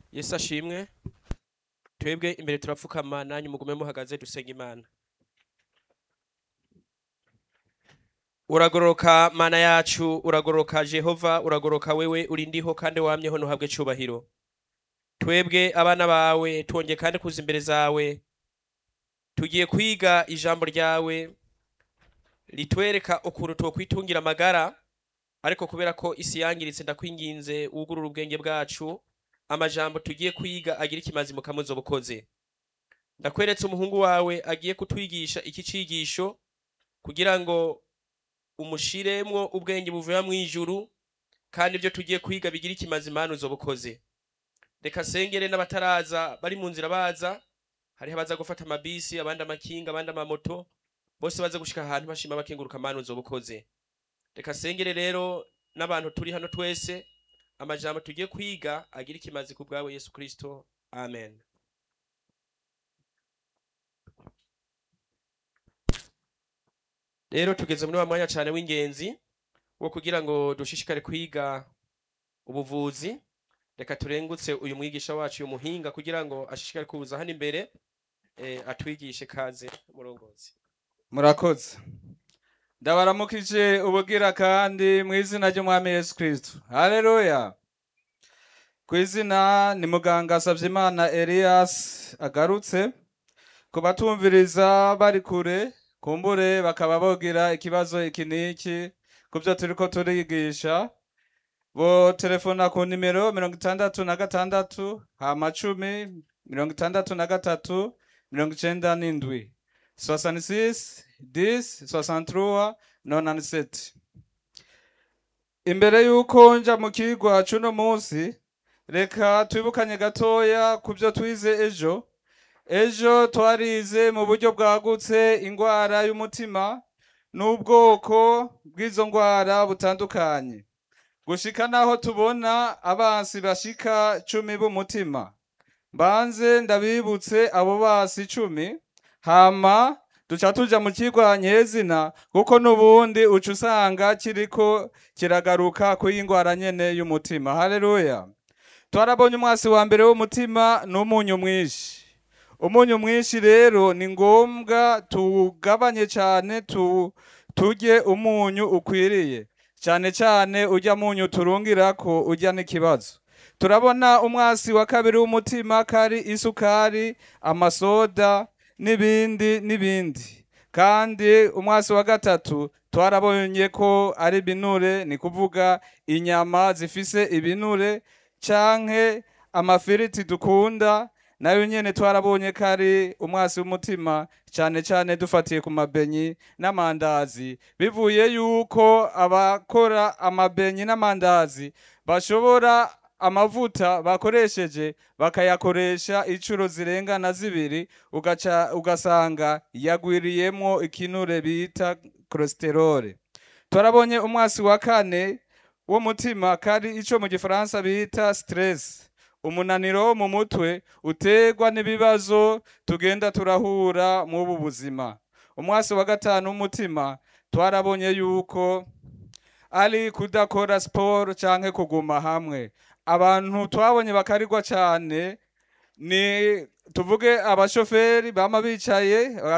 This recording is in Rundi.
yesu ashimwe twebwe imbere turapfukama nanyu mugume muhagaze dusenga imana uragororoka mana yacu uragororoka jehova uragororoka wewe uri ndiho kandi wamyeho ntuhabwe cubahiro twebwe abana bawe twongeye kandi kuza imbere zawe tugiye kwiga ijambo ryawe ritwereka ukuntu twokwitungira amagara ariko kubera ko isi yangiritse ndakwinginze wugurura ubwenge bwacu amajambo tugiye kwiga agira ikimazi mu kamuzo bukoze ndakweretse umuhungu wawe agiye kutwigisha iki cigisho kugira ngo umushiremwo ubwenge buvuye mu ijuru kandi ibyo tugiye kwiga bigira ikimazi imana uzobukoze reka sengere n'abataraza bari mu nzira baza hariho abaza gufata amabisi abandi amakinga abandi amamoto bose baza gushika ahantu bashima bakenguruka amana uzobukoze reka sengere rero n'abantu turi hano twese amajambo tugiye kwiga agira ikimazi ku bwawe yesu kristo amen rero tugeze muri wa mwanya cyane w'ingenzi wo kugira ngo dushishikare kwiga ubuvuzi reka turengutse uyu mwigisha wacu uyu muhinga kugira ngo ashishikare kuza hano imbere eh, atwigishe kaze murongozi murakoze ndabaramukije ubugira kandi mu izina ry'umwami yesu kristo haleluya ku izina ni muganga savyimana elias agarutse ku batumviriza bari kure kumbure bakaba bogira ikibazo iki n'iki ku byo turiko turigisha bo telefona ku nimero mirongo itandatu na gatandatu hama cumi mirongo itandatu na gatatu mirongo icenda n'indwi 66 10 63 97 imbere yuko nja mu kigwa cuno munsi reka twibukanye gatoya ku byo twize ejo ejo twarize mu buryo bwagutse ingwara y'umutima n'ubwoko bw'izo ngwara butandukanye gushika naho tubona abansi bashika cumi b'umutima mbanze ndabibutse abo basi cumi hama duca tuja mu kigwa nyezina kuko n'ubundi uca usanga kiriko kiragaruka kuyi ngwara nyene y'umutima haleluya twarabonye umwasi wa mbere w'umutima n'umunyu mwinshi umunyu mwinshi rero ni ngombwa tugabanye cane tu, turye umunyu ukwiriye cane cane urya munyu turungirako urya n'ikibazo turabona umwasi wa kabiri w'umutima kari isukari amasoda n'ibindi n'ibindi kandi umwasi wa gatatu twarabonye ko ari ibinure ni kuvuga inyama zifise ibinure canke amafiriti dukunda nayo nyene twarabonye ko ari umwasi w'umutima cane cane dufatiye ku mabenyi n'amandazi bivuye yuko abakora amabenyi n'amandazi bashobora amavuta bakoresheje bakayakoresha incuro zirenga na zibiri ugaca ugasanga yagwiriyemwo ikinure bita cholesterol turabonye umwasi wa kane w'umutima kari ico mu gifaransa bita stress umunaniro wo mu mutwe uterwa n'ibibazo tugenda turahura mu buzima umwasi wa gatanu w'umutima twarabonye yuko ari kudakora siporo canke kuguma hamwe abantu twabonye bakarigwa cane ni tuvuge abashoferi bama bicaye